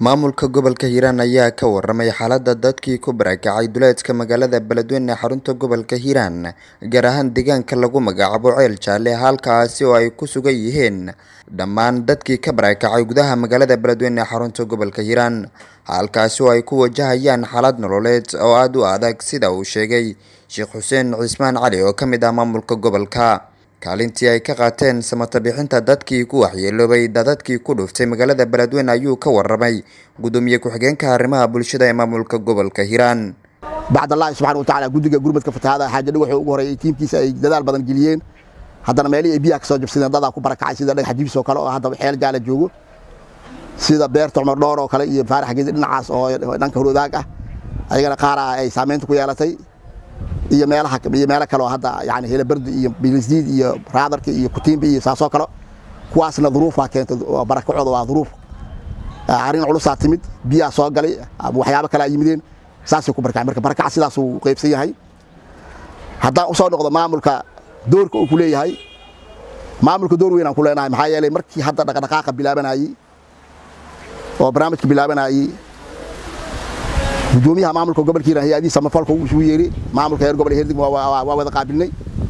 Maamulka gobolka Hiiraan ayaa ka waramay xaaladda dadkii ku barakacay duleedka magaalada Beledweyne ee xarunta gobolka Hiiraan, gaar ahaan deegaanka lagu magacaabo Ceel Jaalle, halkaasi oo ay ku sugan yihiin dhammaan dadkii ka barakacay gudaha magaalada Beledweyne ee xarunta gobolka Hiiraan, halkaasi oo ay ku wajahayaan xaalad nololeed oo aad u adag sida uu sheegay Sheekh Xuseen Cismaan Cali oo ka mid ah maamulka gobolka. Kaalintii ay ka qaateen samata bixinta dadkii ku waxyeeloobay daadadkii ku dhuftay magaalada Beledweyne ayuu ka waramay gudoomiye ku-xigeenka arrimaha bulshada ee maamulka gobolka Hiiraan. bacdallaahi subxaana wa tacaala guddiga gurmadka fatahaada xaaja dhagaxuu ugu horeeyay tiimkiisa ay dadaal badan geliyeen haddana meelihii ay biyaha ka soo jabsadeen dadaa ku barakacay sida dhagax jibis oo kale oo hadda xeel jaala joogo sida beerta cumar dhoor oo kale iyo faarax geedi dhinacaas oo dhanka horwadaag ah ayagana qaara ay saamaynta ku yeelatay iyo meelaha iyo meelo kale oo hadda yani helabardi iyo bilisdiid iyo raadarka iyo kutiimbi iyo saasoo kale kuwaasna duruufaa keentay barakacooda waa duruuf arrin culusaa timid biyaa soo galay waxyaabo kale ay yimideen saasay ku barakacay marka barakaca sidaasuu qaybsan yahay haddaan usoo noqdo maamulka doorka uu ku leeyahay maamulka door weyn aan ku leenahay maxaa yeelay markii hadda dhaqdhaqaaqa bilaabanayey oo barnaamijka bilaabanayey gudoomiyaha maamulka gobolka hiiraan hay-adihi samafalka uu isugu yeeri maamulka heer gobol herdig waa wada qaabilnay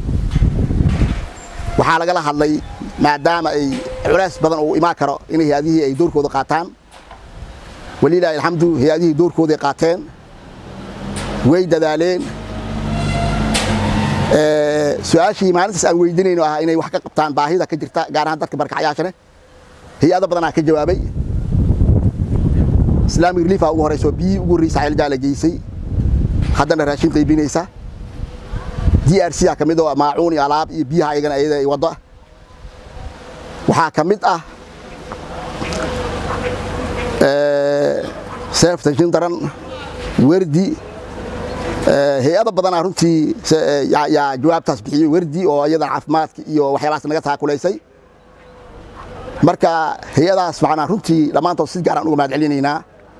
waxaa lagala hadlay maadaama ay culays badan uu imaan karo in hay-adihii ay doorkooda qaataan walilaahi alxamdu hay-adihii doorkooday qaateen way dadaaleen su-aashii maalintaas aan weydinayno ah inay wax ka qabtaan baahida ka jirta gaar ahaan dadka barkacyaashane hay-ado badanaa ka jawaabay islaamic relief ugu horeyso biyii ugu horreysa ceel jaala geysay haddana raashin qaybinaysa d r c a ka mid oo maacuun iyo alaab iyo biyaha ayagana ayada ay waddo waxaa ka mid ah seefta jindaran werdi hay-ado badanaa runtii yaa jawaabtaas bixiyey werdi oo iyadan caafimaadka iyo waxyaabahaas naga taakulaysay marka hay-adaas macnaa runtii dhammaantood si gaaraan uga mahad celinaynaa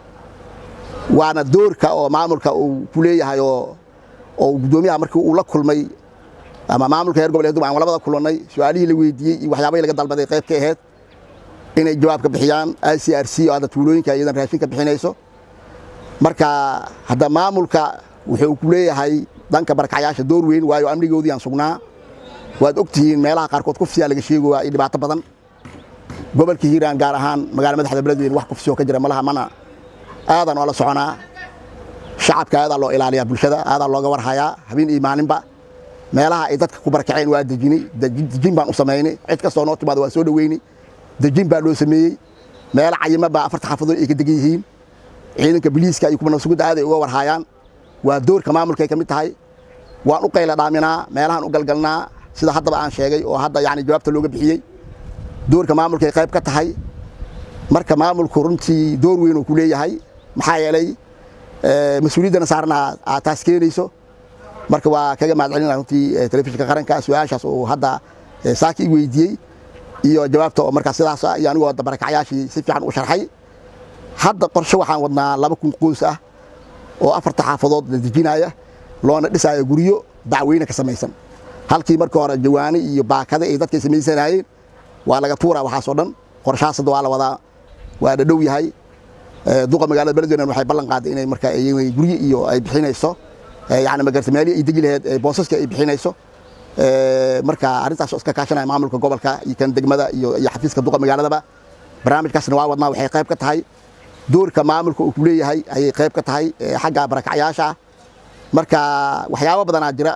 waana doorka oo maamulka uu ku leeyahay oo oo gudoomiyaha markii uu la kulmay ama maamulka heer gobol hedum aan labada kulannay su-aalihii la weydiiyey iyo waxyaabahii laga dalbaday qayb ka ahayd inay jawaab ka bixiyaan i c r c oo hadda tuulooyinka iyadan raashin ka bixinayso marka hadda maamulka wuxuu ku leeyahay dhanka barakacyaasha door weyn waayo amnigoodii aan sugnaa waad og tihiin meelaha qaarkood kufsiyaa laga sheegoyaa iyo dhibaato badan gobolka hiiraan gaar ahaan magaala madaxda beledweyne wax kufsiyoo ka jira malaha mana aadan oo la soconaa shacabka aadaa loo ilaaliyaa bulshada aadaa looga warhayaa habeen iyo maalinba meelaha ay dadka ku barakaceen waa dejinay dejin baan u samaynay cid kastoo noo timaada waa soo dhoweynay dejin baa loo sameeyey meelo cayima baa afarta xaafadood ay ka degan yihiin ciidanka biliiska iyo kuwa nabsugudda aaday uga warhaayaan waa doorka maamulkay ka mid tahay waan u qayla dhaaminaa meelahaan u galgalnaa sida haddaba aan sheegay oo hadda yani jawaabta looga bixiyey doorka maamulkay qayb ka tahay marka maamulku runtii door weyn uu ku leeyahay maxaa yeelay mas-uuliyaddana saarna aad taas keenayso marka waa kaga mahad celinaa runtii telefishinka qaranka su-aashaas oo hadda saaki i weydiiyey iyo jawaabta oo markaa sidaas iyo anigoo hadda barakacyaashii si fiican u sharxay hadda qorshe waxaan wadnaa laba kun qoys ah oo afarta xaafadood la dejinaya loona dhisaayo guryo dacweyne ka samaysan halkii markii hore jawaani iyo baakade ay dadkay samaysanayeen waa laga tuuraa waxaasoo dhan qorshahaas hadda waa la wadaa waa dhadhow yahay duqa magaalada beledweyne waxay ballan qaaday inay markaa guryo iyo ay bixinayso yani magarta meelihii ay degi laheed boosaska ay bixinayso marka arrintaas oo iska kaashanaya maamulka gobolka iyo kan degmada iyo iyo xafiiska duqa magaaladaba barnaamijkaasna waa wadnaa waxay qayb ka tahay doorka maamulka uu ku leeyahay ayay qayb ka tahay xagga barakacyaasha marka waxyaabo badanaa jira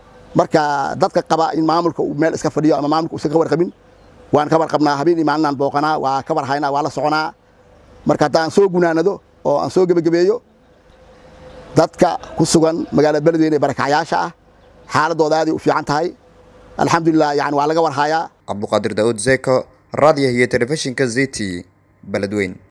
marka dadka qaba in maamulka uu meel iska fadhiyo ama maamulka uusan ka warqabin waan ka warqabnaa habeen iyo maalinaan booqanaa waa ka warhaynaa waa la soconaa marka hadda aan soo gunaanado oo aan soo gebagabeeyo dadka ku sugan magaalada beledweyne ee barakacyaasha ah xaaladooda aaday u fiican tahay alxamdulilah yani waa laga warhayaa cabduqaadir daa'uud zeko raadiyaha iyo telefishinka z t beledweyne